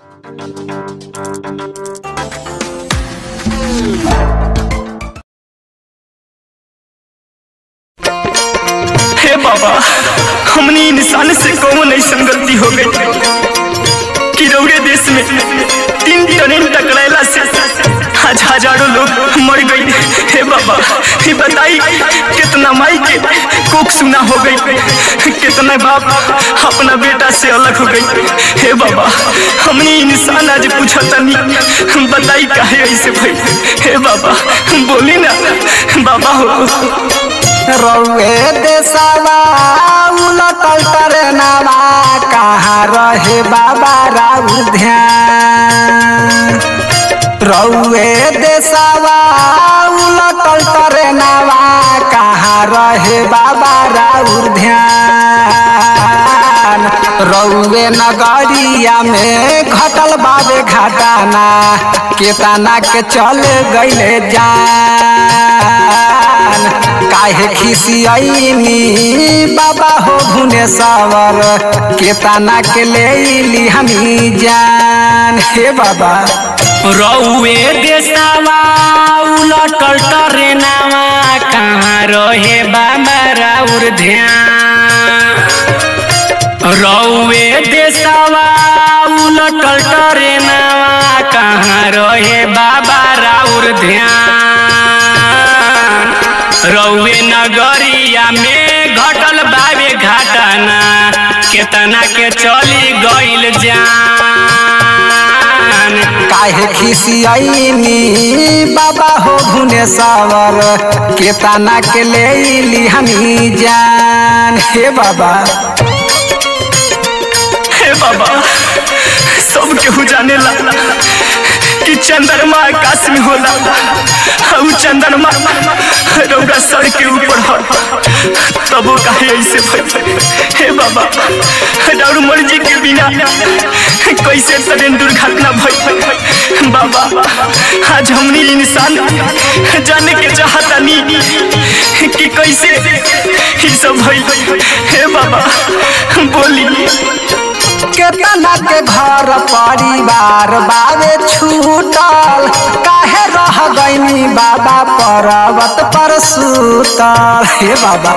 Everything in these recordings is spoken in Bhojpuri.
हे बाबा हमनी इंसान से कौन ऐसा गलती हो गई कि रौरे देश में तीन ट्रेन टकराला से आज हजारों लोग मर गई हे बाबा ये बताई कितना माई के कोख सुना हो गई कितना बाप अपना बेटा से अलग हो गई हे बाबा हमने इंसान आज पूछा तनी बताई काहे ऐसे भाई हे बाबा बोली ना बाबा हो रौए देशवा उलटल टरेनवा कहाँ रहे बाबा राउर ध्यान रौए देशवा उलटल टरेनवा कहाँ रहे बाबा राउर ध्यान रौए नगरिया में घटल बाबे घटाना केतना के चल गईले जान काहे खिसियनी बाबा हो भुवनेश्वर केतना के ले ली हमी जान हे बाबा रौए देशवा उलटल टरेनावा कहाँ रहे बाबा राउर ध्यान रौए देशवा उलटल टरेनावा कहाँ रहे बाबा राउर ध्यान रौए नगरिया में घटल बाबे घटना केतना के चली गइल जान काहे खिसियनी बाबा हो भुवनेश्वर केतना के ले ली हमी जान हे बाबा हे बाबा सब केहू जाने ला कि चंद्रमा आकाश में होला और चंद्रमा रौरा सर के ऊपर हो तबो काहे ऐसे भइल हे बाबा और मर्जी के बिना कैसे ट्रेन दुर्घटना भइल बाबा आज हमनी इंसान जाने के चाहतानी कि कैसे ई सब भइल हे बाबा बोली केतना के घर परिवार बाबे छूटल काहे रह गईनी बाबा पर्वत पर सुतल हे बाबा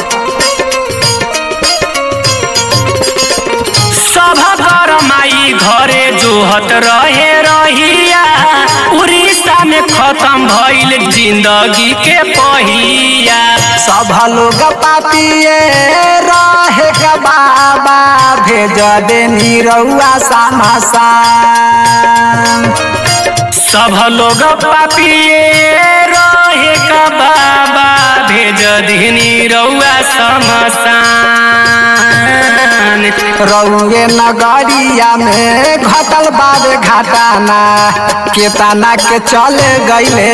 सभा कर माई घरे जोहत रहे रहिया उड़ीसा में खत्म भइल जिंदगी के पहिया सब लोग पापिए रहे का बाबा भेज दे निरौआ सामसान सब लोग पापिए रहे का बाबा भेज दिहनी रउआ समसान रौए नगरिया में घटल बाबे घटाना केतना के चले गईले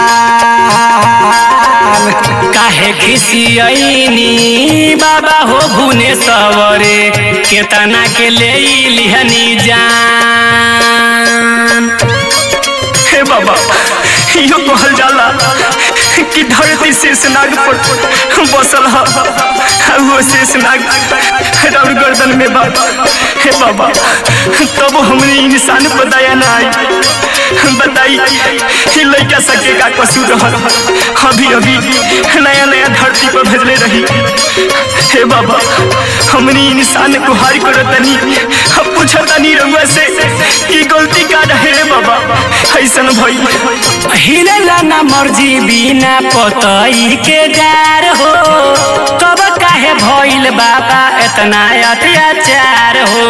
जान काहे खिसियनी बाबा हो भुने सवरे केतना के ले लिहनी जान हे बाबा यो कहल जाला कि धरती शेषनाग पर बसल ह वो शेषनाग और गर्दन में बा हे बाबा तब हमने इंसान पर दया ना आई बताई कि लड़का सके का कसूर रहल अभी अभी नया नया धरती पर भेजले रही हे बाबा हमने इंसान को हार करो तनी अब पूछा तनी रहुआ से कि गलती का रहे रे बाबा ऐसन भइल हिलेला ना मर्जी बिना पतई के जार हो तब काहे भइल बाबा एतना अत्याचार हो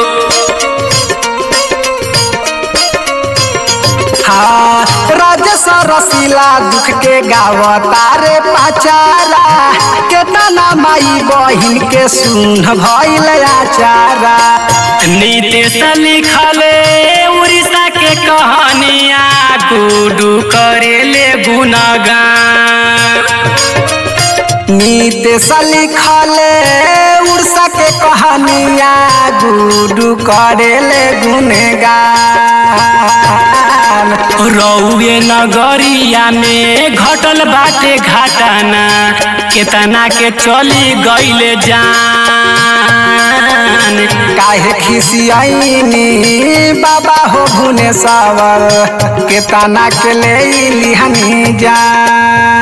हाँ राजस रसीला दुख के गावता रे पाचारा केतना माई बहिन के सुन भइल आचारा नीतीश लिखले उड़ीसा के कहानिया गुडू करेले गुनगान नीतीश लिखले उड़सा के कहानिया गुडू करेले गुनगान रौए नगरिया में घटल बाटे घाटाना केतना के चली गईले जान जान काहे खिसियाइनी बाबा हो भुने सावर के तना के ले लिहनी जान